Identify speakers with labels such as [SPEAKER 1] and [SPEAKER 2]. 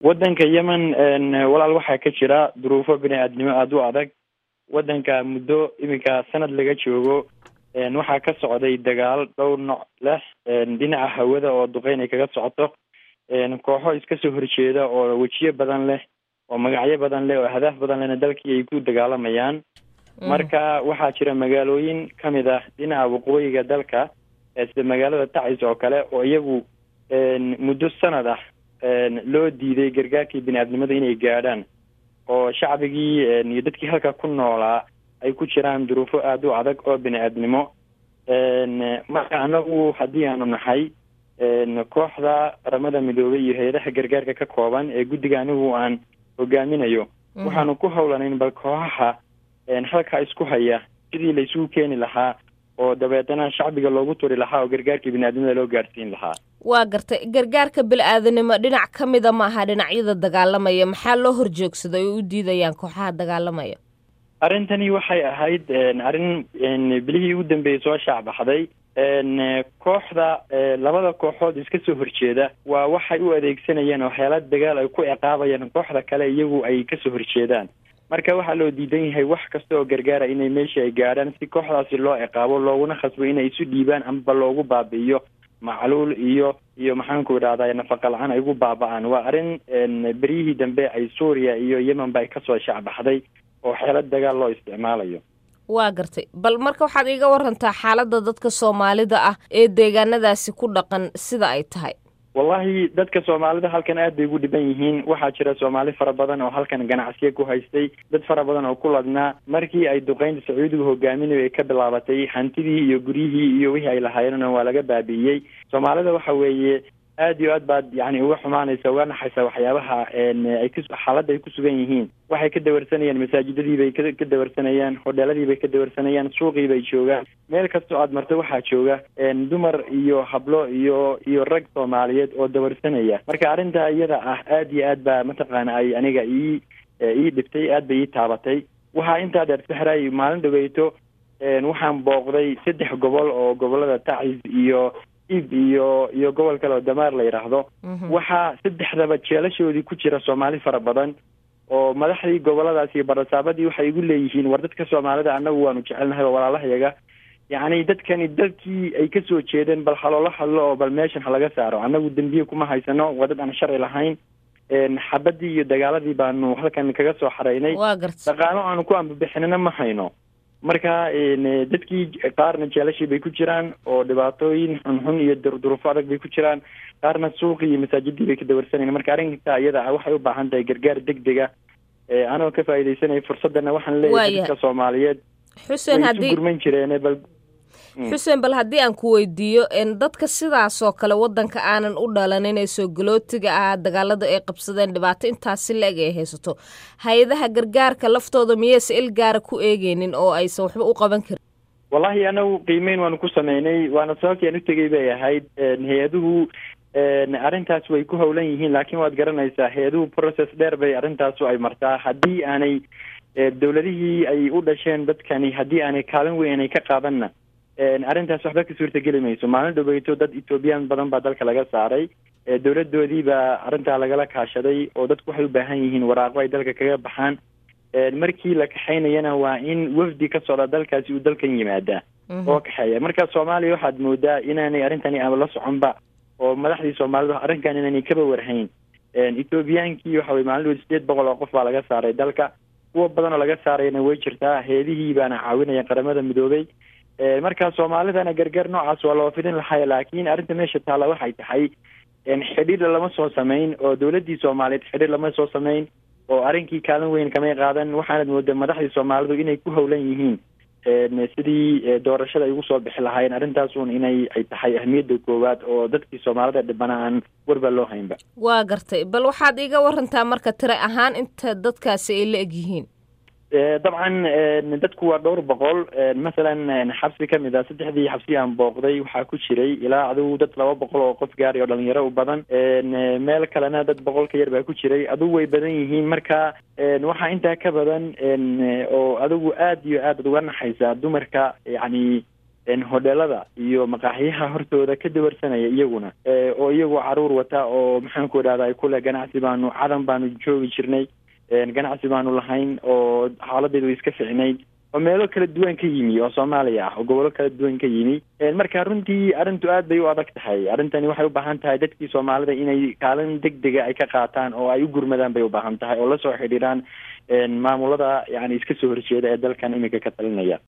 [SPEAKER 1] waddanka yemen walaal waxaa ka jira duruufo bini aadnimo aada u adag waddanka muddo iminka sanad laga joogo waxaa ka socday dagaal dhowr nooc leh dhinaca hawada oo duqeyn ay kaga socoto kooxo iska soo horjeeda oo wejiyo badan leh oo magacyo badan leh oo ahdaaf badan lehna dalkii ay ku dagaalamayaan marka waxaa jira magaalooyin kamid ah dhinaca waqooyiga dalka sida magaalada tacis oo kale oo iyagu muddo sanad ah loo diiday gargaarkii bini aadnimada inay gaadhaan oo shacbigii iyo dadkii halka ku noolaa ay ku jiraan duruufo aada u adag oo bini aadnimo marka anagu haddii aanu nahay kooxda qaramada midoobay iyo hay-adaha gargaarka ka kooban ee guddiga anigu aan hogaaminayo waxaanu ku howlanayn bal kooxaha halkaa isku haya sidii la isugu keeni lahaa oo dabeetana shacbiga loogu turi lahaa oo gargaarkii bini-aadnimada loo gaadhsiin lahaa
[SPEAKER 2] waa gartay gargaarka bil-aadanimo dhinac ka mida maaha dhinacyada dagaalamaya maxaa loo horjoogsaday oo u diidayaan kooxaha dagaalamaya
[SPEAKER 1] arrintani waxay ahayd arrin bilihii ugu dambeeyey soo shaacbaxday kooxda labada kooxood iska soo horjeeda waa waxay u adeegsanayeen waxyaala dagaal ay ku ciqaabayaan kooxda kale iyagu ay kasoo horjeedaan marka waxaa loo diidan yahay wax kasta oo gargaara inay meesha ay gaadhaan si kooxdaasi loo ciqaabo looguna khasbo inay isu dhiibaan amaba loogu baabi'iyo macluul iyo iyo maxaanku idhahdaa nafaqa la-aan ay ugu baaba-aan waa arrin beryihii dambe ay suuriya iyo yemen ba ay kasoo shacbaxday oo xeelad dagaal loo isticmaalayo
[SPEAKER 2] waa gartay bal marka waxaad iiga warantaa xaaladda dadka soomaalida ah ee deegaanadaasi ku dhaqan sida ay tahay
[SPEAKER 1] wallahi dadka soomaalida halkan aad bay ugu dhiban yihiin waxaa jira soomaali fara badan oo halkan ganacsiya ku haystay dad fara badan oo ku ladnaa markii ay duqeynta sacuudigu hogaaminayo ay ka bilaabatay hantidii iyo guryihii iyo wixii ay lahaayeenna waa laga baabi'iyey soomaalida waxa weeye aad iyo aad baad yani uga xumaanaysa uga naxaysa waxyaabaha ay ku xaaladda ay ku sugan yihiin waxay ka dawarsanayaan masaajidadii bay ka ka dawarsanayaan hodheeladii bay ka dawarsanayaan suuqii bay joogaan meel kastoo aad marto waxaa jooga dumar iyo hablo iyo iyo rag soomaaliyeed oo dawarsanaya marka arrinta iyada ah aad iyo aad baa mataqaana ay aniga ii ii dhibtay aad bay ii taabatay waxaa intaa dheer sahray maalin dhaweyto waxaan booqday saddex gobol oo gobolada tacis iyo ib iyo iyo gobol kale oo damaar la yidhaahdo waxaa saddexdaba jeelashoodii ku jira soomaali fara badan oo madaxdii goboladaas iyo barasaabadii waxay igu leeyihiin war dadka soomaalida annagu waanu jecelnahay oo walaalahayaga yacni dadkani dalkii ay kasoo jeedeen bal haloola hadlo oo bal meeshan halaga saaro annagu dembiye kuma haysano waa dad aan sharci lahayn xabadii iyo dagaaladii baanu halkan kaga soo xareynay dhaqaalo aanu ku ambabixinana ma hayno marka dadkii qaarna jeelashii bay ku jiraan oo dhibaatooyin xunxun iyo durduruufo adag bay ku jiraan qaarna suuqii iyo masaajidii bay ka dawarsanayn marka arrinta iyada ah waxay u baahan tahay gargaar deg dega anoo ka faa'iidaysanaya fursadana waxaan leeyahay dadka soomaaliyeed
[SPEAKER 2] xuseen
[SPEAKER 1] way isu gurman jireen bal
[SPEAKER 2] xuseen bal haddii aan ku weydiiyo dadka sidaasoo kale waddanka aanan u dhalanin ee soo galootiga ah dagaalada ay qabsadeen dhibaato intaasi la-eg ay haysato hay-adaha gargaarka laftooda miyayse il gaara ku eegeynin oo aysan waxba u qaban karin
[SPEAKER 1] wallahi anagu qiimeyn waanu ku sameynay waana sababtii aan u tegay bay ahayd hay-aduhu arrintaas way ku howlan yihiin laakiin waad garanaysaa hay-aduhu process dheer bay arrintaasu ay martaa haddii aanay dowladihii ay u dhasheen dadkani haddii aanay kaalin weyn aanay ka qaadanna arrintaas waxba ka suurtageli mayso maalin dhaweyto dad ethoobiyan badan baa dalka laga saaray dowladoodii baa arrintaa lagala kaashaday oo dadku waxay u baahan yihiin waraaqo ay dalka kaga baxaan markii la kaxaynayana waa in wafdi ka socda dalkaasi uu dalkan yimaadaa oo kaxeeya marka soomaaliya waxaad moodaa inaanay arrintani ama la soconba oo madaxdii soomaalida arrinkan inaanay kaba warhayn ethoobiyankii waxa weye maalin dhaweyd sideed boqol oo qof baa laga saaray dalka kuwa badan oo laga saarayna way jirtaa heedihii baana caawinaya qaramada midoobay marka soomaalidana gargaar noocaas waa loo fidin lahay laakiin arrinta meesha taalla waxay tahay xidhiir lama soo samayn oo dowladdii soomaaliyeed xidhiir lama soo samayn oo arrinkii kaalin weyn kamay qaadan waxaanad moodaa madaxdii soomaalidu inay ku howlan yihiin sidii doorashada ay ugu soo bixi lahaayeen arrintaasun inay ay tahay ahmiyadda koowaad oo dadkii soomaalida dhibana aan warba loo haynba
[SPEAKER 2] waa gartay bal waxaad iiga warantaa marka tira ahaan inta dadkaasi ay la eg yihiin
[SPEAKER 1] dabcan dadku waa dhowr boqol masalan xabsi kamid ah saddexdii xabsi aan booqday waxaa ku jiray ilaa adigu dad laba boqol oo qof gaari oo dhalinyaro u badan meel kalena dad boqol ka yar baa ku jiray adigu way badan yihiin marka waxaa intaa ka badan oo adigu aad iyo aad ad uga naxaysaa dumarka yacni hodheelada iyo maqaaxiyaha hortooda ka dawarsanaya iyaguna oo iyagoo caruur wata oo maxaanku idhahda kule ganacsi baanu cadan baanu joogi jirnay ganacsi baanu lahayn oo xaaladeedu way iska ficnayd oo meelo kala duwan ka yimi oo soomaaliya ah oo gobollo kala duwan ka yimi marka runtii arrintu aad bay u adag tahay arrintani waxay u baahan tahay dadkii soomaalida inay kaalin deg dega ay ka qaataan oo ay u gurmadaan bay u baahan tahay oo lasoo xidhiiraan maamulada yani iska soo horjeeda ee dalkan iminka ka talinaya